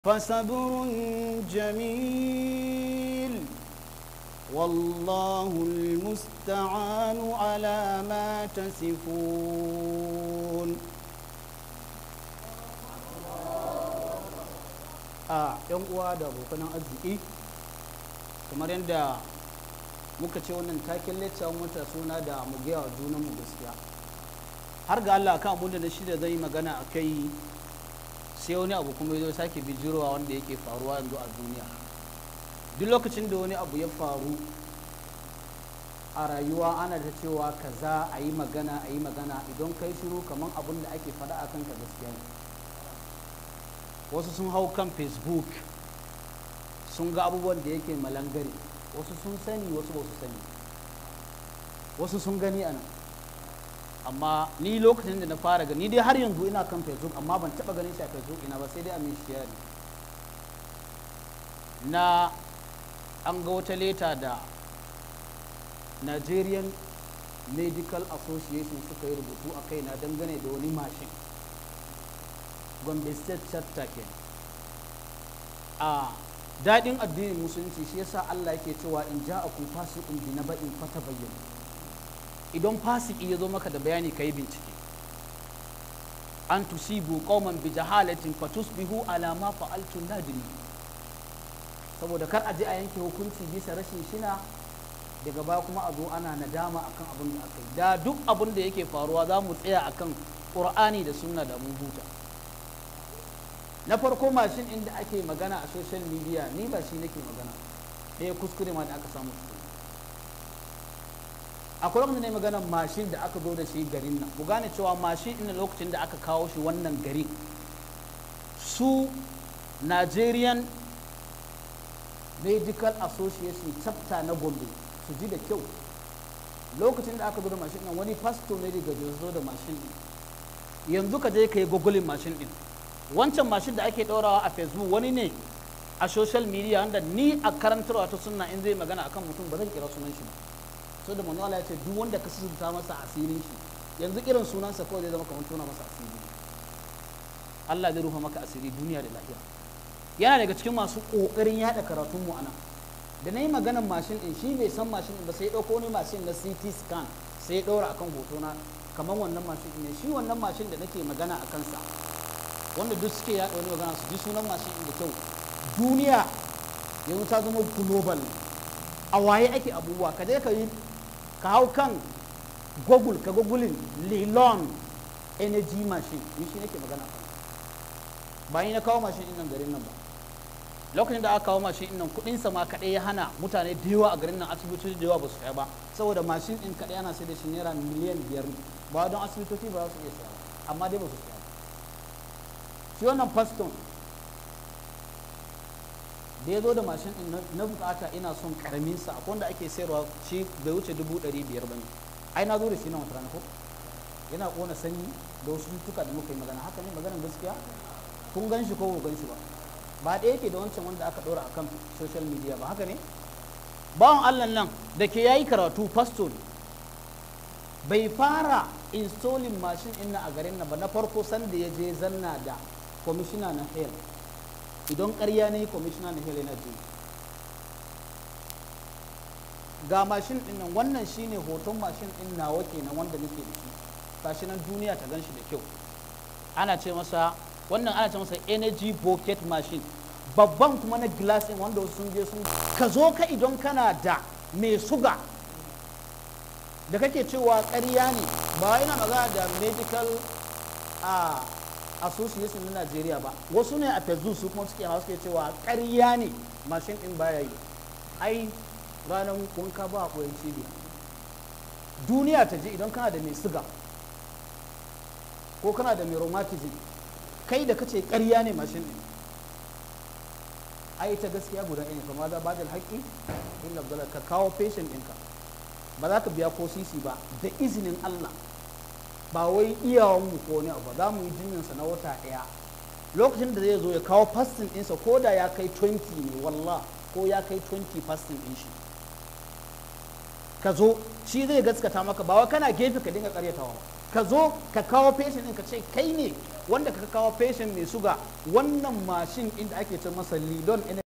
فصبر جميل والله المستعان على ما تصفون a yan uwa da abokan arziki kamar yadda muka ce wannan takin lecture mota suna da mu gaya wa junanmu gaskiya har ga Allah kan abin da na shida zai magana a kai sai wani abu kuma ya zo sake bijirowa wanda yake faruwa yanzu a duniya duk lokacin da wani abu ya faru a rayuwa ana ta cewa kaza a yi magana a yi magana idan kai shiru kamar abin da ake faɗa a kanka gaskiya ne wasu sun hau kan facebook sun ga abubuwan da yake malangare wasu sun sani wasu ba su sani wasu sun gani a nan amma ni lokacin da na fara gani dai har yanzu ina kan facebook amma ban taba ganin shi a facebook ina ba sai dai a min share na an ga wata leta da nigerian medical association suka yi rubutu a kai na dangane da wani mashin gombe state chapter ke a daɗin addinin musulunci shi yasa allah yake cewa in ja a kun fasikun bi na ba'in fata bayyana idan fasiki ya zo maka da bayani ka yi bincike an tusibu qauman bi jahalatin fatusbihu ala ma fa'altum nadimi saboda kar a je a yanke hukunci bisa rashin shina daga baya kuma a zo ana nadama akan abin da aka yi da duk abin da yake faruwa za mu tsaya akan qur'ani da sunna da mun huta na farko mashin inda ake magana a social media ni ba shi nake magana ɗaya kuskure ma da aka samu akwai lokacin ne maganar mashin da aka zo da shi garin nan ku gane cewa mashin ina lokacin da aka kawo shi wannan garin su nigerian medical association chapter na gombe su ji da kyau lokacin da aka zo da mashin nan wani pastor ne daga zo da mashin din yanzu ka je ka yi googling mashin din wancan mashin da ake ɗaurawa a facebook wani ne a social media wanda ni a karantarwa ta sunna in zai magana akan mutum ba zan kira sunan shi ba so da manzo Allah ya ce duk wanda ka sunta masa asirin shi yanzu irin sunansa kawai zai zama kamar tona masa asiri Allah zai rufa maka asiri duniya da lahira yana daga cikin masu kokarin yada karatun mu anan da nayi maganar mashin din shi bai san mashin din ba sai ya dauko wani mashin na CT scan sai ya daura akan hoto na kamar wannan mashin ne shi wannan mashin da nake magana a kansa wanda duk suke yada wani magana su ji sunan mashin din da kyau duniya yanzu ta zama global a waye ake abubuwa ka je ka yi ka hau kan google ka googling lilon energy machine ni shi nake magana ba ni na kawo mashin din nan garin nan ba lokacin da aka kawo mashin din nan kudin sa ma kadai ya hana mutane da yawa a garin nan asibitoci da yawa ba su saya ba saboda mashin din kadai ana sai da shi naira miliyan biyar ne ba don asibitoci ba za su iya saya ba amma dai ba su saya ba shi wannan faston da ya zo da mashin din na bukata ina son karamin sa akwai wanda ake sayarwa shi bai wuce dubu ɗari biyar bane ai na zo da shi na wata rana ko yana kona sanyi da wasu tuka da muka yi magana haka ne maganar gaskiya kun gan shi ko ba gan shi ba ba ɗaya yake da wancan wanda aka ɗora akan social media ba haka ne bawan allah nan da ke yayi karatu pastor bai fara installing mashin ɗin a garin nan ba na farko sanda ya je zanna da kwamishina na health idan ƙarya ne kwamishina na helena ji ga mashin ɗin nan wannan shine hoton mashin ɗin nawa kenan wanda nake da shi gashi nan duniya ta gan shi da kyau ana ce masa wannan ana ce masa energy bucket machine babban kuma na glass ɗin wanda sun je sun ka zo ka idan kana da mai suga da kake cewa ƙarya ne ba yana magana da medical a association na Najeriya ba wasu ne a Facebook su kuma suke hawa suke cewa ƙarya ne mashin ɗin baya yi ai ranar wanka ba a koyon cibiya duniya ta ji idan kana da mai siga ko kana da mai rheumatism kai da kace ƙarya ne mashin ɗin ai ta gaskiya guda ɗaya kuma za ba da haƙƙi illa dole ka kawo patient ɗinka ba za ka biya ko sisi ba da izinin Allah ba wai iyawanmu ko ne ba za mu yi jinyinsa na wata ɗaya lokacin da zai zo ya kawo fastin ɗinsa ko da ya kai 20 ne wallah ko ya kai 20 fastin ɗin shi ka zo shi zai gaskata maka ba wai kana gefe ka dinga karyatawa ka zo ka kawo patient ɗin ka ce kai ne wanda ka kawo patient mai suga wannan mashin inda ake ce masa lidon